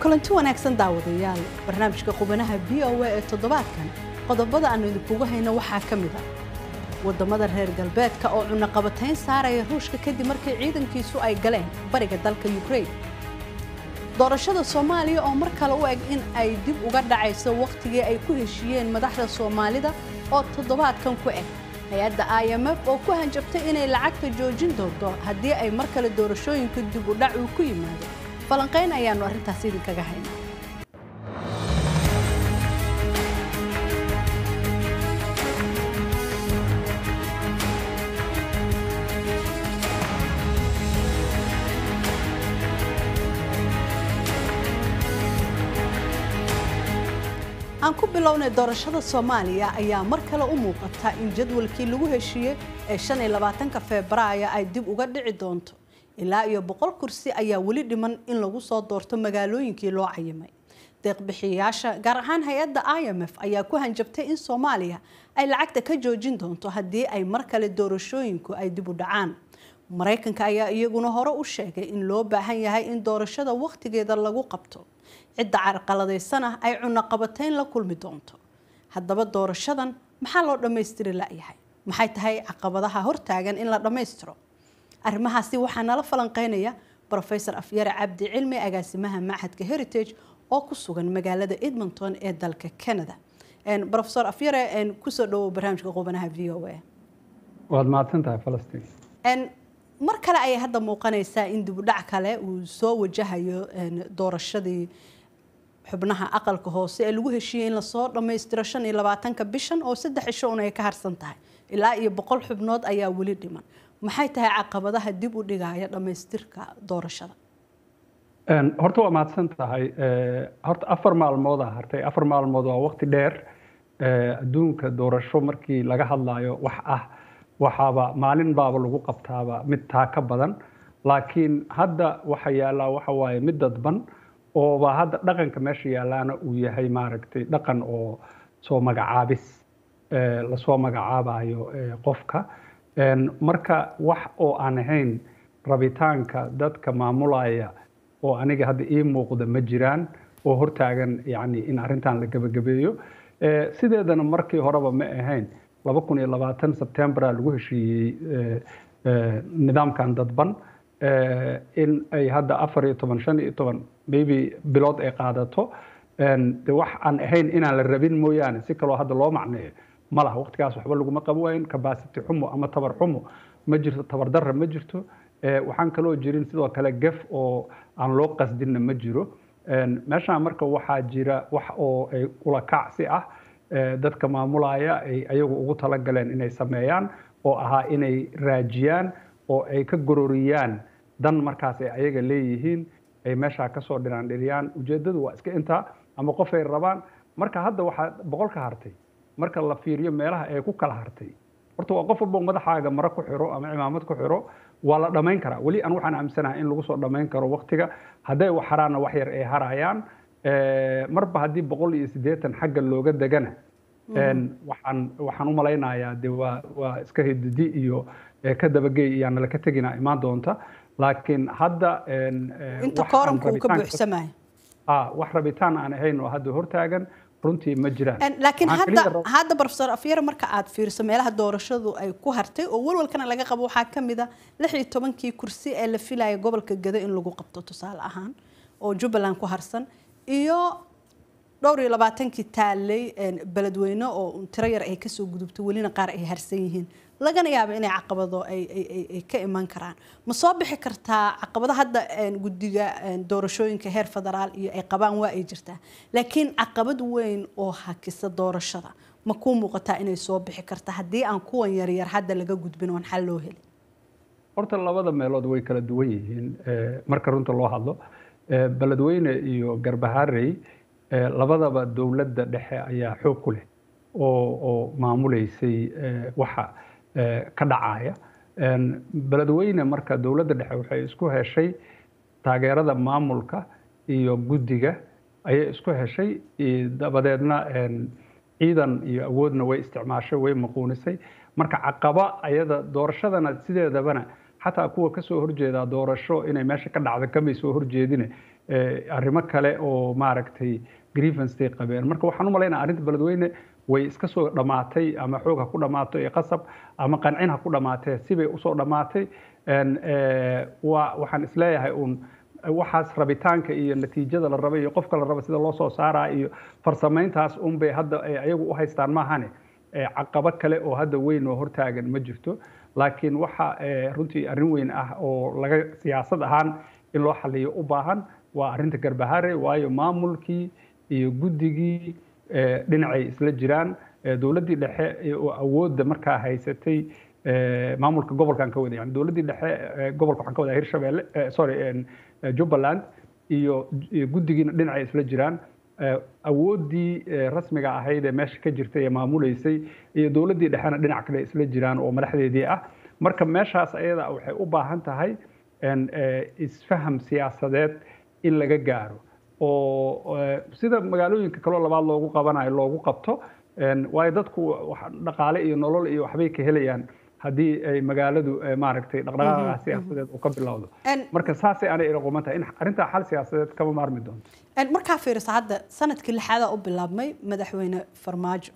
kulanti wanaagsan daawadayaal barnaamijka qubanaha v o a ee toddobaadkan qodobada aanu idinkugu hayno waxaa ka mid a waddamada reer galbeedka oo cunaqabatayn saaraya ruushka kadib markii ciidankiisu ay galeen bariga dalka yukrain doorashada soomaaliya oo mar kale u eg in ay dib uga dhacayso wakhtigii ay ku heshiiyeen madaxda soomaalida oo toddobaadkan ku eg hay-adda i m f oo ku hanjabtay inay lacagta joojin doonto haddii ay mar kale doorashooyinka dib u dhac uu ku yimaado falanqayn ayaannu arrintaas idinkaga haynaa aan ku bilownay doorashada soomaaliya ayaa mar kale u muuqata in jadwalkii lagu heshiiyey ee shan iyo labaatanka febraayo ay dib uga dhici doonto ilaa iyo boqol kursi ayaa weli dhiman in lagu soo doorto magaalooyinkii loo cayimay deeqbixiyayaasha gaar ahaan hay-adda i m f ayaa ku hanjabtay in soomaaliya ay lacagta ka joojin doonto haddii ay mar kale doorashooyinku ay dib u dhacaan maraykanka ayaa iyaguna hore u sheegay in loo baahan yahay in doorashada wakhtigeeda lagu qabto cidda carqaladaysan ah ay cunaqabatayn la kulmi doonto haddaba doorashadan maxaa loo dhammaystiri la'yahay maxay tahay caqabadaha hortaagan in la dhammaystiro arrimahaasi waxaa nala falanqeynaya rofesor afyare cabdi cilmi agaasimaha machadka heritage oo ku sugan magaalada edmonton ee dalka canada rofesor afyare kusoo dhawow barnaamijka qubanaha v o a waad mahadsantahay falastiin mar kale ayay hadda muuqanaysaa in dibudhac kale uu soo wajahayo doorashadii xubnaha aqalka hoose ee lagu heshiiyey in lasoo dhammaystiro shan iyo labaatanka bishan oo saddex cisho un ay ka harsan tahay ilaa iyo boqol xubnood ayaa weli dhiman maxay tahay caqabadaha dib u dhigaya dhammaystirka doorashada horta waa mahadsan tahay horta afar maalmoodaa hartay afar maalmood waa waqti dheer adduunka doorasho markii laga hadlayo wax ah waxaaba maalin baaba lagu qabtaaba mid taa ka badan laakiin hadda waxa yaallaa waxa waaye mid dadban ooba hadda dhaqanka meesha yaallaana uu yahay maaragtay dhaqan oo soo magacaabis lasoo magacaabayo qofka marka wax oo aan ahayn rabitaanka dadka maamulaya oo aniga hadda ii muuqda ma jiraan oo hortaagan yani in arrintan la gebagabeeyo sideedana markii horeba ma ahayn laba kun iyo labaatan sebtembera lagu heshiiyey nidaamkan dadban in ay hadda afar iyo toban shan iyo toban maybe bilood ay qaadato de wax aan ahayn inaan la rabin mooyaane si kaloo hadda loo macneeyo ma laha waqtigaas waxba laguma qaban waayin capacity xumo ama tabar xumo ma jirto tabardarra ma jirto waxaan kaloo jirin sidoo kale gef oo aan loo qasdinna ma jiro meeshaan marka waxaa jira wax oo ula kacsi ah dadka maamulaya ay ayagu ugu talagaleen inay sameeyaan oo ahaa inay raajiyaan oo ay ka gororiyaan dan markaas ay ayaga leeyihiin ay meeshaa kasoo dhiraandhiriyaan ujeeddadu waa iska intaa ama qof ay rabaan marka hadda waxaa boqol ka hartay marka la fiiriyo meelaha ay ku kala hartay horta waa qof walbo madaxaaga maro ku xiro ama cimaamad ku xiro waa la dhammayn karaa weli aan waxaan aaminsanahay in lagu soo dhammayn karo waqtiga hadday wax haraanna wax yar ay harayaan marba haddii boqol iyo siddeetan xagga looga degana waxaan waxaan u malaynayaa de waa waa iska hididi iyo ka dabagey iyaan nala ka tegina imaan doonta laakiin hadda inta kooramka uu ka buuxsamayo wax rabitaan aan ahayn oo hadda hortaagan runtii ma jiraan laakiin hadda hadda professor afyare marka aad fiiriso meelaha doorashadu ay ku hartay oo walwalkana laga qabo waxaa ka mid a lix iyo tobankii kursi ee la filaya gobolka gado in lagu qabto tusaale ahaan oo jubbaland ku harsan iyo dhowr iyo labaatankii taaley beledweyne oo tiro yar ay kasoo gudubto welina qaar ay harsan yihiin lagana yaabo inay caqabado ay ka iman karaan ma soo bixi kartaa caqabado hadda guddiga doorashooyinka heer federaal iyo ay qabaan waa ay jirtaa laakiin caqabad weyn oo hakisa doorashada ma kuu muuqataa inay soo bixi karta haddii aan kuwan yaryar hadda laga gudbin oon xal loo helin horta labada meelood way kala duwan yihiin marka runta loo hadlo beledweyne iyo garbaharey labadaba dowladda dhexe ayaa xoog ku leh oo oo maamuleysay waxa ka dhacaya beledweyne marka dowladda dhexe waxay isku heshay taageerada maamulka iyo guddiga ayay isku heshay dabadeedna ciidan iyo awoodna way isticmaashay way maquunisay marka caqaba ayada doorashadana sideedabana xataa kuwa kasoo horjeedaa doorasho inay meesha ka dhacda kamay soo horjeedine arrimo kale oo maaragtay grievancetay qabeen marka waxaan u malaynaa arrinta beledweyne way iska soo dhammaatay ama xoog ha ku dhammaato ee qasab ama qancin ha ku dhammaatee sibay usoo dhammaatay waxaan isleeyahay uun waxaas rabitaanka iyo natiijada la raba iyo qofka la raba sida loo soo saaraa iyo farsamayntaas unbay hadda ayagu u haystaan maahane caqabo kale oo hadda weyn oo hortaagan ma jirto laakiin waxa runtii arrin weyn ah oo laga siyaasad ahaan in loo xaliyo u baahan waa arrinta garbahare waayo maamulkii iyo guddigii dhinacay isla jiraan dowladdii dhexe oo awoodda markaa haysatay maamulka gobolkan ka wada yani dowladdii dhexe gobolka waxaan ka wadaa hirshabelle sorry jubbaland iyo guddigiina dhinacay isla jiraan awooddii rasmiga ahayd ee meesha ka jirtay ee maamuleysay iyo dowladdii dhexena dhinac kale isla jiraan oo madaxdeedii ah marka meeshaas ayada waxay u baahan tahay isfaham siyaasadeed in laga gaaro oo sida magaalooyinka kaloo labaad loogu qabanayo loogu qabto waayo dadku dhaqaale iyo nolol iyo waxbay ka helayaan haddii ay magaaladu maaragtay dhaqdhaqaaqa siyaasadeed uu ka bilowdo marka saasay anay ila quman tahay in arrintaa xal siyaasadeed kama maarmi doonto markaa fiirisa hadda sanadkii lixaadaa u bilaabmay madaxweyne farmaajo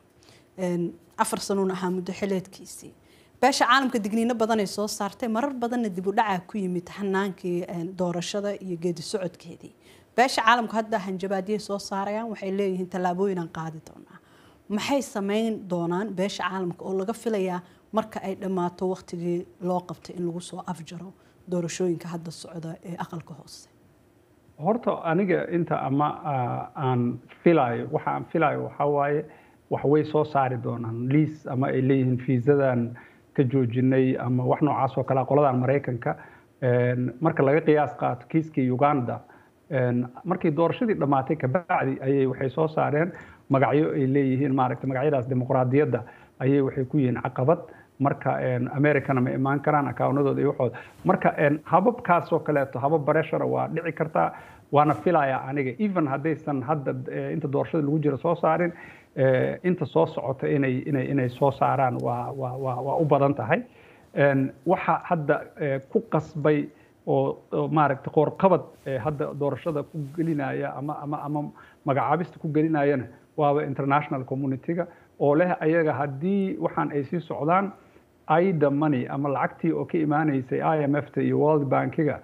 afar sanuun ahaa muddo xileedkiisii beesha caalamka digniino badanay soo saartay marar badanna dib u dhacaa ku yimid hanaankii doorashada iyo geedi socodkeedii beesha caalamku hadda hanjabaadiyay soo saarayaan waxay leeyihiin tallaabooyinaan qaadi doonaa maxay samayn doonaan beesha caalamka oo laga filayaa marka ay dhammaato waktigii loo qabtay in lagu soo afjaro doorashooyinka hadda socda ee aqalka hoose horta aniga inta ama aan filayo waxa aan filayo waxaa waaye wax way soo saari doonaan liis ama ay leeyihiin fiisadan ka joojinay ama wax noocaas oo kale qoladan maraykanka marka laga qiyaas qaato kiiskii uganda markii doorashadii dhammaatay kabacdi ayay waxay soo saareen magacyo ay leeyihiin maaragtay magacyadaas dimuqraadiyadda ayay waxay ku yihiin caqabad marka americana ma imaan karaan akawnadooda iyo waxooda marka hababkaasoo kaleeto habab bareshara waa dhici kartaa waana filayaa aniga even haddaysan hadda inta doorashada lagu jira soo saarin inta soo socota inay inay inay soo saaraan waa waa waa waa u badan tahay waxa hadda ku qasbay oo maaragtay qoorqabad hadda doorashada ku gelinaya ama ama ama magacaabista ku gelinayana waaba international community-ga oo leh ayaga haddii waxaan ay sii socdaan aida money ama lacagtii oo ka imaanaysay i m f ta iyo world bankiga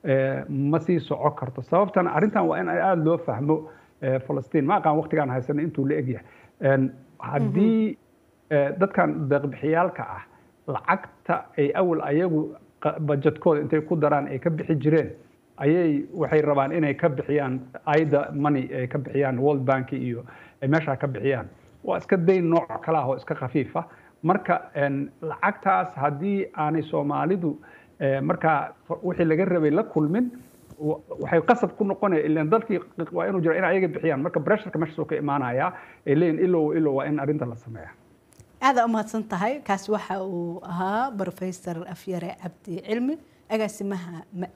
ma sii soco karto sababtana arrintan waa in aada loo fahmo falastiin ma aqaan waqtigaan haysana intuu la egyahay haddii dadkan deeqbixiyaalka ah lacagta ay awal ayagu bajetkooda intay ku daraan ay ka bixi jireen ayay waxay rabaan inay ka bixiyaan aida money ay ka bixiyaan world bank iyo ay meeshaa ka bixiyaan waa iska dayn nooc kale ah oo iska khafiif ah marka lacagtaas haddii aanay soomaalidu markaa wixii laga rabay la kulmin waxay qasab ku noqonaya ilan dalkii waa inuu jira in ayaga bixiyaan marka bresharka meeshaas uu ka imaanaya ay leeyihin ilow ilow waa in arrinta la sameeya aada umahadsan tahay kaasi waxa uu ahaa professor afyare cabdi cilmi agaasimaha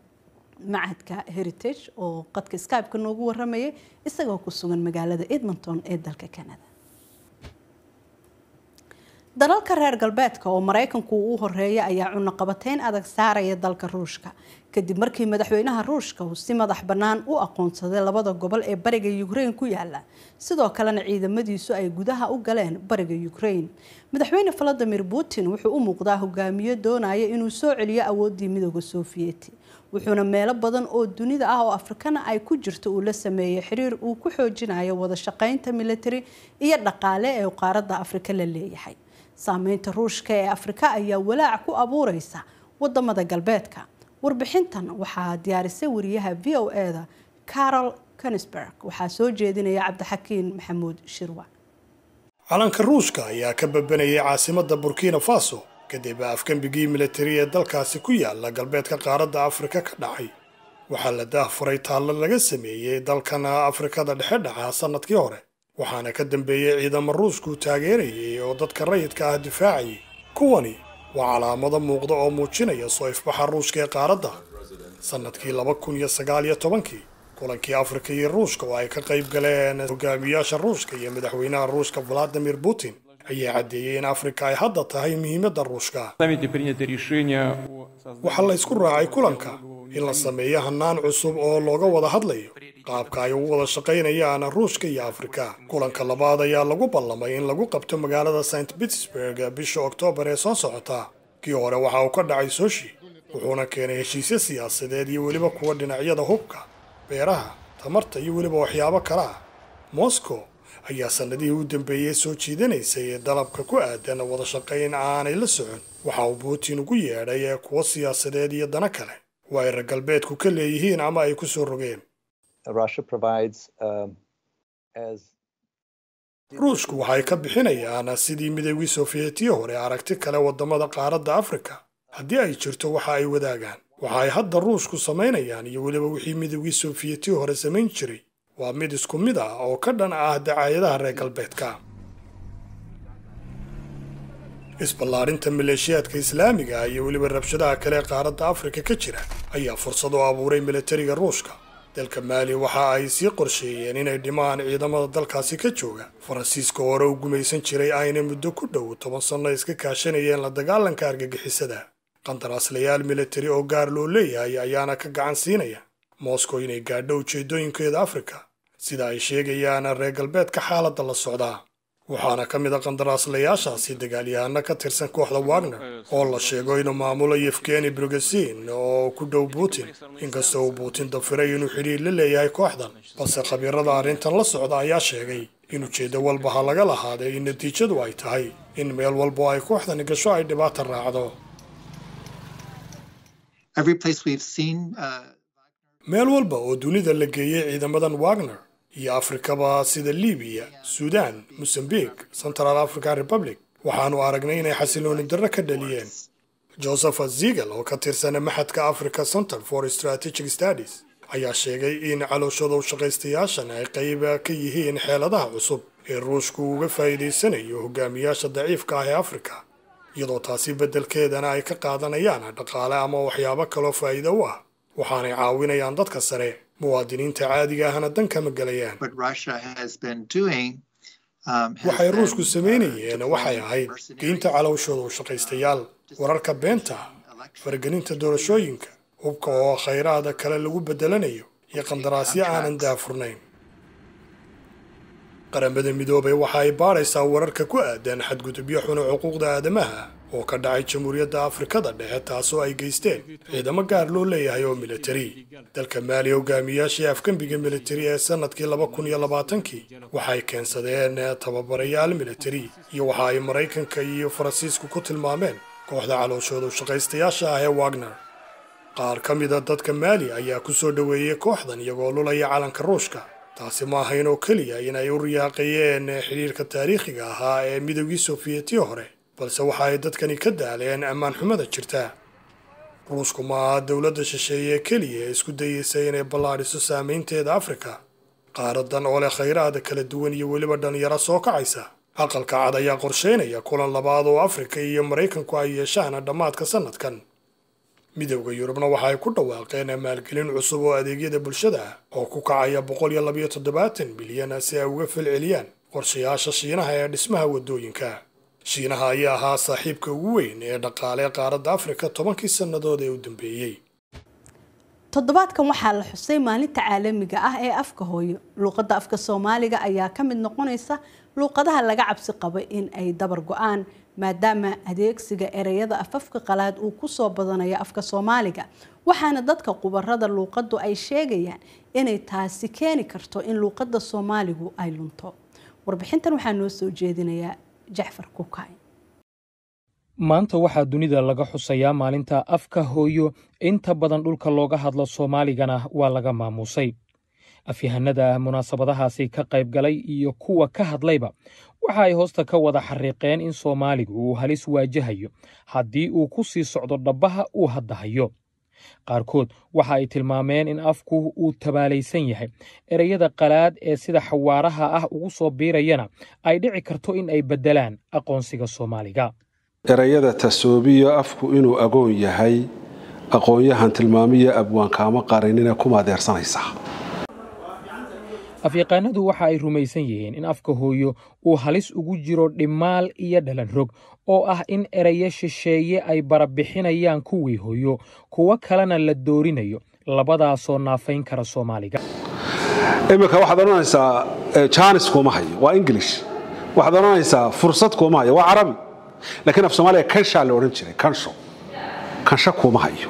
macadka heritage oo qadka skype-ka noogu waramayay isagoo ku sugan magaalada edmonton ee dalka canada dalalka reer galbeedka oo maraykanku uu horeeya ayaa cunaqabateyn adag saaraya dalka ruushka kadib markii madaxweynaha ruushka uu si madax bannaan u aqoonsaday labada gobol ee bariga ukraine ku yaala sidoo kalena ciidamadiisu ay gudaha u galeen bariga ukraine madaxweyne valadimir putin wuxuu u muuqdaa hogaamiye doonaya inuu soo celiyo awooddii midooda sofiyeeti wuxuuna meelo badan oo dunida ah oo afrikana ay ku jirto uu la sameeyey xiriir uu ku xoojinayo wada shaqaynta military iyo dhaqaale ee qaaradda afrika la leeyahay saameynta ruushka ee afrika ayaa walaac ku abuureysa wadamada galbeedka warbixintan waxaa diyaarisay wariyaha v o e-da carol kensberg waxaa soo jeedinaya cabdixakiin maxamuud shirwa calanka ruushka ayaa ka babanayay caasimadda burkina faso kadib afgembigii militari ee dalkaasi ku yaala galbeedka qaaradda afrika ka dhacay waxaa la daahfuray taallo laga sameeyey dalkan afrikada dhexe dhaca sannadkii hore waxaana ka dambeeyey ciidamo ruushku taageerayay oo dadka rayidka ah difaacayay kuwani waa calaamado muuqda oo muujinaya soo ifbaxa ruushka ee qaaradda sannadkii laba kun iyo sagaal iyo tobankii kulankii afrika iyo ruushka oo ay ka qayb galeen hogaamiyaasha ruushka iyo madaxweynaha ruushka valadimir putin ayaa caddeeyey in afrika ay hadda tahay muhiimadda ruushka waxaa la ysku raacay kulanka in la sameeyo hannaan cusub oo looga wada hadlayo qaabka ay ugu wada shaqaynayaan ruushka iyo afrika kulanka labaad ayaa lagu ballamay in lagu qabto magaalada st petersburg bisha oktoobar ee soo socota kii hore waxa uu ka dhacay soshi wuxuuna keenay heshiisyo siyaasadeed iyo weliba kuwa dhinacyada hubka beeraha tamarta iyo weliba waxyaabo kale ah moscow ayaa sannadihii u dambeeyey soo jiidanaysay ee dalabka ku aadan wada shaqayn aanay la socon waxa uu putin ugu yeedhay ee kuwo siyaasadeed iyo dana kale oo ay reer galbeedku ka leeyihiin ama ay ku soo rogeen ruushku waxay ka bixinayaan sidii midoogii sofiyeetiya hore aragti kale waddamada qaaradda afrika haddii ay jirto waxa ay wadaagaan waxa ay hadda ruushku samaynayaan iyo weliba wixii midoogii sofiyeetiya hore samayn jiray waa mid isku mid ah oo ka dhan ah dacaayadaha reer galbeedka isballaarinta maleeshiyaadka islaamiga iyo weliba rabshadaha kale ee qaaradda afrika ka jira ayaa fursad u abuuray milatariga ruushka dalka maali waxa ay sii qorsheeyeen inay dhimaan ciidamada dalkaasi ka jooga faransiiska hore u gumaysan jiray ayna muddo ku dhow toban sanno iska kaashanayeen la dagaalanka argagixisada qandaraaslayaal milatari oo gaar loo leeyahay ayaana ka gacan siinaya moscow inay gaadho ujeeddooyinkeeda afrika sida ay sheegayaan reer galbeedka xaaladda la socdaa waxaana ka mid a qandaraaslayaashaasi dagaalyahano ka tirsan kooxda wagner oo la sheego inuu maamulo yefgeni brogesin oo ku dhow putin inkastoo uu putin dafiray inuu xidhiir la leeyahay kooxdan balse khabiirada arrintan la socda ayaa sheegay in ujeeddo walba ha laga lahaaday in natiijadu ay tahay in meel walbo ay kooxdani gasho ay dhibaata raacdo meel walba oo dunida la geeyey ciidamadan wagner iyo afrikaba sida libiya suudaan mosambik central african republic waxaanu aragnay inay xasilooni darro ka dhaliyeen joseph ziegel oo ka tirsana maxadka africa center for strategic studies ayaa sheegay in calooshada u shaqaystayaashan ay qayb ka yihiin xeeladaha cusub ee ruushku uga faa'iidaysanayo hogaamiyaasha daciifka ah ee afrika iyadoo taasi beddelkeedana ay ka qaadanayaan dhaqaale ama waxyaabo kaloo faa'iido u ah waxaanay caawinayaan dadka sare muwaadiniinta caadiga ahna dan kama gelayaan waxay ruushku samaynayeen waxay ahayd geynta calowshooda u shaqaystayaal wararka beenta faragelinta doorashooyinka hubka oo khayraada kale lagu beddelanayo iyo qandaraasyo aanan daafurnayn qaramada midoobay waxa ay baadhaysaa wararka ku aadan xadgudubyo xuna xuquuqda aadamaha oo ka dhacay jamhuuriyadda afrikada dhexe taasoo ay geysteen ciidamo gaar loo leeyahay oo militari dalka maali hogaamiyaashii afgembiga militari ee sanadkii laba kun iyo labaatankii waxay keensadeen tababarayaal militari iyo waxa ay maraykanka iyo faransiisku ku tilmaameen kooxda calooshooda u shaqaystayaasha ah ee wagner qaar ka mida dadka maali ayaa ku soo dhoweeyey kooxdan iyagoo lulaya calanka ruushka taasi ma ahayn oo keliya inay u riyaaqayeen xidhiirka taariikhiga ahaa ee midoogii sofiyeetiya hore balse waxa ay dadkani ka daaleen ammaan xumada jirta ruushku ma aha dowladda shisheeye keliya ee isku dayeysa inay ballaadhiso saamaynteeda afrika qaaradan oo leh khayraada kala duwan iyo weliba dhalinyaro soo kacaysa aqalka cad ayaa qorsheynaya kulan labaad oo afrika iyo maraykanku ay yeeshaan dhammaadka sanadkan midowda yurubna waxa ay ku dhawaaqeen maalgelin cusub oo adeegyada bulshada ah oo ku kacaya boqol iyo labayo toddobaatan bilyan si ay uga falceliyaan qorshayaasha shiinaha ee dhismaha waddooyinka shiinaha ayaa ahaa saaxiibka ugu weyn ee dhaqaale qaaradda afrika tobankii sannadood ee u dambeeyey toddobaadkan waxaa la xusay maalinta caalamiga ah ee afka hooyo luuqadda afka soomaaliga ayaa ka mid noqonaysa luuqadaha laga cabsi qabo in ay dabar go-aan maadaama adeegsiga ereyada afafka qalaad uu kusoo badanayo afka soomaaliga waxaana dadka khubarada luuqaddu ay sheegayaan inay taasi keeni karto in luuqadda soomaaligu ay lunto warbixintan waxaa noo soo jeedinayaa jacfar kukay maanta waxaa dunida laga xusayaa maalinta afka hooyo inta badan dhulka looga hadlo soomaaligana waa laga maamuusay afyahanada munaasabadahaasi ka qayb galay iyo kuwa ka hadlayba waxa ay hoosta ka wada xariiqeen in soomaaligu uu halis waajahayo haddii uu ku sii socdo dhabbaha uu hadda hayo qaarkood waxa ay tilmaameen in afku uu tabaalaysan yahay ereyada qalaad ee sida xawaaraha ah ugu soo biirayana ay dhici karto in ay beddelaan aqoonsiga soomaaliga erayada tasoobiyo afku inuu agoon yahay aqoon-yahan tilmaamiya abwaankaama qarinina kuma adeersanaysaa afyaqaanadu waxa ay rumaysan yihiin in afka hooyo uu halis ugu jiro dhimaal iyo dhalan rog oo ah in erayo shisheeye ay barabixinayaan kuwii hooyo kuwo kalena la doorinayo labadaasoo naafayn kara soomaaliga iminka waxaad odhanaysaa jaanis kuuma hayo waa ingilish waxaad odhanaysaa fursad kuuma hayo waa carabi laakiin af soomaaliya kanshaa la odhan jiray kansho kansho kuuma hayo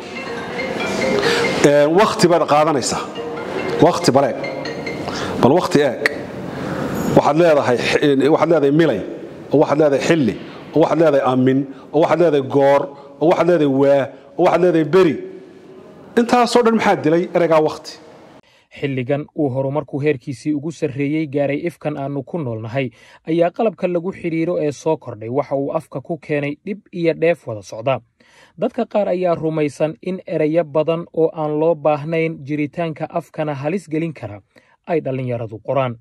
wakti baad qaadanaysaa wakti baleeg bal wakti eeg waxaad leedahay waxaad leedahay milay oo waxaad leedahay xilli oo waxaad leedahay amin oo waxaad leedahay goor oo waxaad leedahay waa oo waxaad leedahay beri intaasoo dhan maxaa dilay ereygaa wakti xilligan uu horumarku heerkiisii ugu sarreeyey gaaray ifkan aannu ku noolnahay ayaa qalabka lagu xidhiiro ee soo kordhay waxa uu afka ku keenay dhib iyo dheef wada socda dadka qaar ayaa rumaysan in erayo badan oo aan loo baahnayn jiritaanka afkana halis gelin kara ay dhallinyaradu qoraan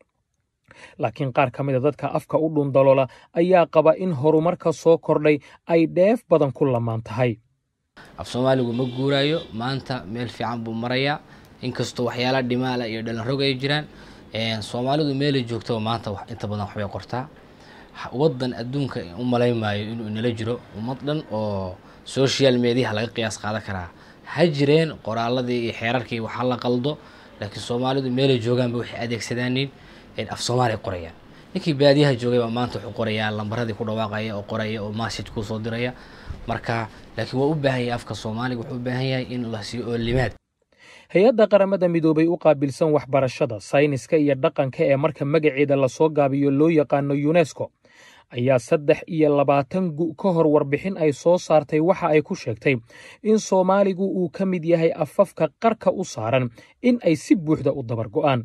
laakiin qaar ka mida dadka afka u dhundaloola ayaa qaba in horumarka soo kordhay ay dheef badan ku lamaan tahay af soomaaligu ma guuraayo maanta meel fiican buu marayaa inkastoo waxyaala dhimaala iyo dhalanrog ay jiraan soomaalidu meelay joogtaba maanta inta badan waxbay qortaa wadan adduunka u malayn maayo inuu inala jiro ummad dhan oo social mediaha laga qiyaas qaadan karaa ha jireen qoraaladii iyo xeerarkii waxa la qaldo laakiin soomaalidu meelay joogaanba waxay adeegsadaaniin af soomaaliya qorayaan ninkii baadiyaha joogay baa maanta wuxuu qorayaa lambaradii ku dhawaaqaya oo qoraya oo message kuu soo diraya marka laakiin waa u baahan yahay afka soomaaliga wuxuu u baahan yahay in la siiyo oolimaad hay-adda qaramada midoobay u qaabilsan waxbarashada sayniska iyo dhaqanka ee marka magaceeda lasoo gaabiyo loo yaqaano yunesko ayaa saddex iyo labaatan gu ka hor warbixin ay soo saartay waxa ay ku sheegtay in soomaaligu uu ka mid yahay afafka qarka u saaran in ay si buuxda u dabar go'aan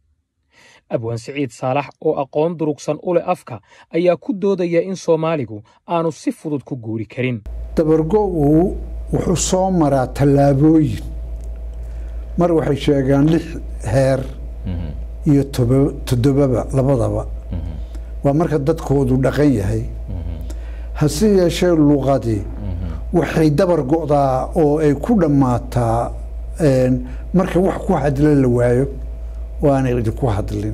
abwaan siciid saalax oo aqoon durugsan u leh afka ayaa ku doodaya in soomaaligu aanu si fudud ku guuri karin dabargo'u wuxuu soo maraa tallaabooyin mar waxay sheegaan lix heer iyo toddobaba labadaba waa marka dadkoodu dhaqan yahay hase yeeshee luqadii waxay dabar go'daa oo ay ku dhammaataa marka wax ku hadla la waayo waanay idinku hadlin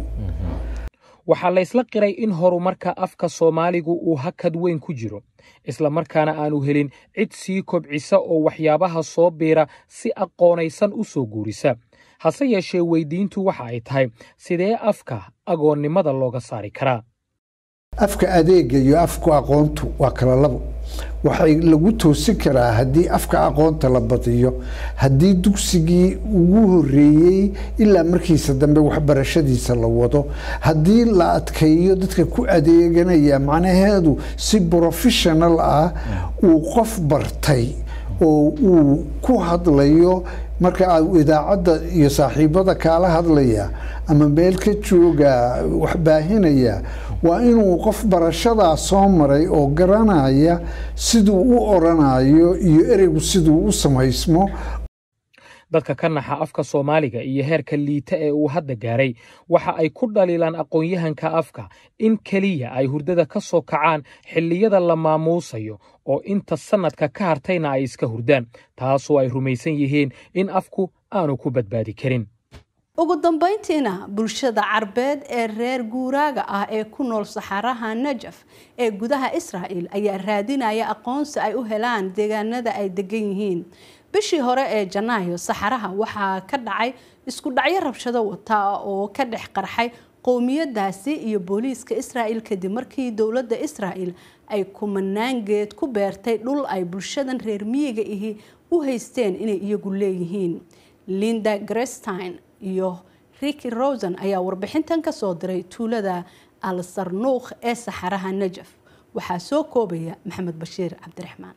waxaa la ysla qiray in horumarka afka soomaaligu uu hakad weyn ku jiro isla markaana aanu helin cid sii kobcisa oo waxyaabaha soo biira si aqoonaysan u soo guurisa hase yeeshee weydiintu waxa ay tahay sidee afka agoonnimada looga saari karaa afka adeega iyo afku aqoontu waa kala labo waxay lagu toosin karaa haddii afka aqoonta la badiyo haddii dugsigii ugu horeeyey ilaa markiisa dambe waxbarashadiisa la wado haddii la adkeeyo dadka ku adeeganaya macnaheedu si professional ah uu qof bartay oo uu ku hadlayo marka idaacadda iyo saaxiibada kaala hadlaya ama meel ka jooga wax baahinaya waa inuu qof barashadaa soo maray oo garanaya siduu u oranayo iyo ereygu siduu u samaysmo dadka ka naxa afka soomaaliga iyo heerka liita ee uu hadda gaaray waxa ay ku dhaliilaan aqoon-yahanka afka in keliya ay hurdada ka soo kacaan xilliyada la maamuusayo oo inta sannadka ka hartayna ay iska hurdaan taasoo ay rumaysan yihiin in afku aanu ku badbaadi karin ugu dambayntiina bulshada carbeed ee reer guuraaga ah ee ku nool saxaraha najaf ee gudaha israa'il ayaa raadinaya aqoonsi ay u helaan deegaanada ay degan yihiin bishii hore ee janaayo saxaraha waxaa ka dhacay isku dhacyo rabshado wata oo ka dhex qarxay qowmiyadaasi iyo booliiska israa'il kadib markii dowladda israa'il ay kumanaan geed ku beertay dhul ay bulshadan reer miyiga ihi u haysteen inay iyagu leeyihiin linda grestein iyo riki rosen ayaa warbixintan ka soo diray tuulada al sarnuukh ee saxaraha najaf waxaa soo koobaya maxamed bashiir cabdiraxmaan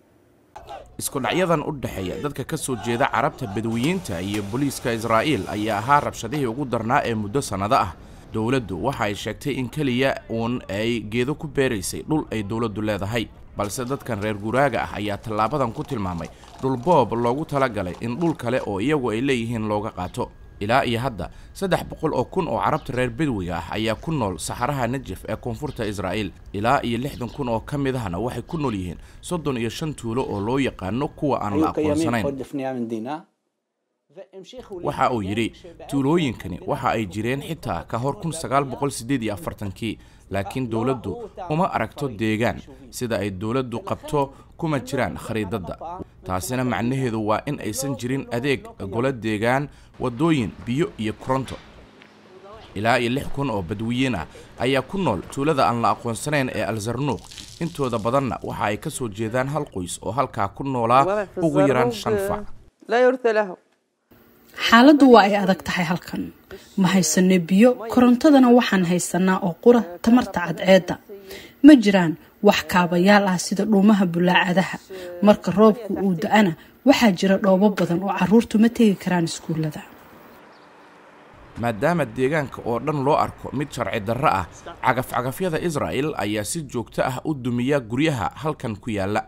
isku dhacyadan u dhexeeya dadka ka soo jeeda carabta badwiyiinta iyo booliiska israa'iil ayaa ahaa rabshadihii ugu darnaa ee muddo sannado ah dowladdu waxa ay sheegtay in keliya uun ay geedo ku beeraysay dhul ay dowladdu leedahay balse dadkan reer guraaga ah ayaa tallaabadan ku tilmaamay dhulboob loogu talagalay in dhul kale oo iyagu ay leeyihiin looga qaato ilaa iyo hadda saddex boqol oo kun oo carabta reer bedwiga ah ayaa ku nool saxaraha najaf ee koonfurta israa'iil ilaa iyo lixdan kun oo ka mid ahna waxay ku nool yihiin soddon iyo shan tuulo oo loo yaqaano kuwa aan la aqoonsanayn waxa uu yidhi tuulooyinkani waxa ay jireen xitaa ka hor kii laakiin dowladdu uma aragto deegaan sida ay dowladdu qabto kuma jiraan khariidadda taasina macnaheedu waa in aysan jirin adeeg golo deegaan waddooyin biyo iyo koronto ilaa iyo lix kun oo badwiyiin ah ayaa ku nool tuulada aan la aqoonsanayn ee alzarnuuq intooda badanna waxa ay ka soo jeedaan hal qoys oo halkaa ku noolaa ugu yaraan shan fac xaaladdu waa ay adag tahay halkan ma haysano biyo korontadana waxaan haysanaa oo qura tamarta cadceedda ma jiraan wax kaabayaal ah sida dhuumaha bulaacadaha marka roobku uu da-ana waxaa jira dhoobo badan oo caruurtu ma tegi karaan iskuullada maadaama deegaanka oo dhan loo arko mid sharci darro ah cagaf-cagafyada israa'el ayaa si joogto ah u dumiya guryaha halkan ku yaalla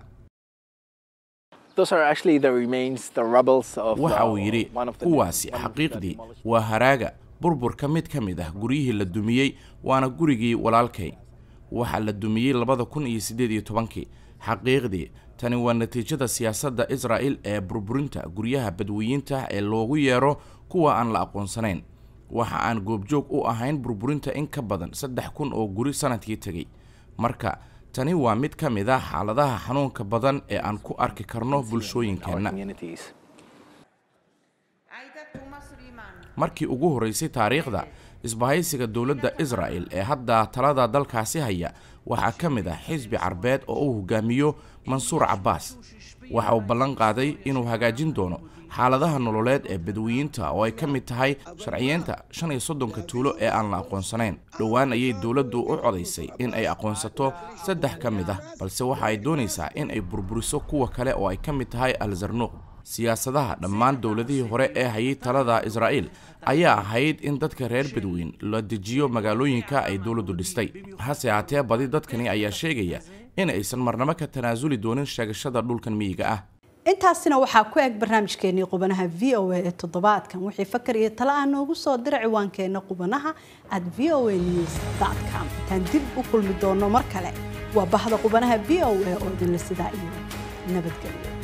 waxa uu yidhi kuwaasi xaqiiqdii waa haraaga burburka mid ka mid ah guryihii la dumiyey waana gurigii walaalkay waxaa la dumiyey labada kun iyo siddeed iyo tobankii xaqiiqdii tani waa natiijada siyaasadda israa'el ee burburinta guryaha badweyiinta ee loogu yeero kuwa aan la aqoonsanayn waxa aan goobjoog u ahayn burburinta in ka badan saddex kun oo guri sanadkii tegey marka tani waa mid ka mid ah xaaladaha xanuunka badan ee aan ku arki karno bulshooyinkeenna markii ugu horraysay taariikhda isbahaysiga dowladda israa'el ee hadda talada dalkaasi haya waxaa ka mid ah xisbi carbeed oo uu hogaamiyo mansuur cabbaas waxa uu ballan qaaday inuu hagaajin doono xaaladaha nololeed ee badweyiinta oo ay ka mid tahay sharciyeenta shan iyo soddonka tuulo ee aan la aqoonsanayn dhowaan ayay dowladdu u codaysay in ay aqoonsato saddex ka mid ah balse waxa ay doonaysaa in ay burburiso kuwa kale oo ay ka mid tahay alzarnuuq siyaasadaha dhammaan dowladihii hore ee hayay talada israa'el ayaa ahayd in dadka reer badweyn la dejiyo magaalooyinka ay dowladdu dhistay hase haatee badi dadkani ayaa sheegaya in aysan marnabo ka tanaasuli doonin sheegashada dhulkan miyiga ah intaasina waxaa ku eg barnaamijkeenii qubanaha v o a ee toddobaadkan wixii fakar iyo talo ah noogu soo dira ciwaankeena qubanaha at v o a news com intaan dib u kulmi doono mar kale waa bahda qubanaha v o a oo idinla sidaa iyo nabadgelyo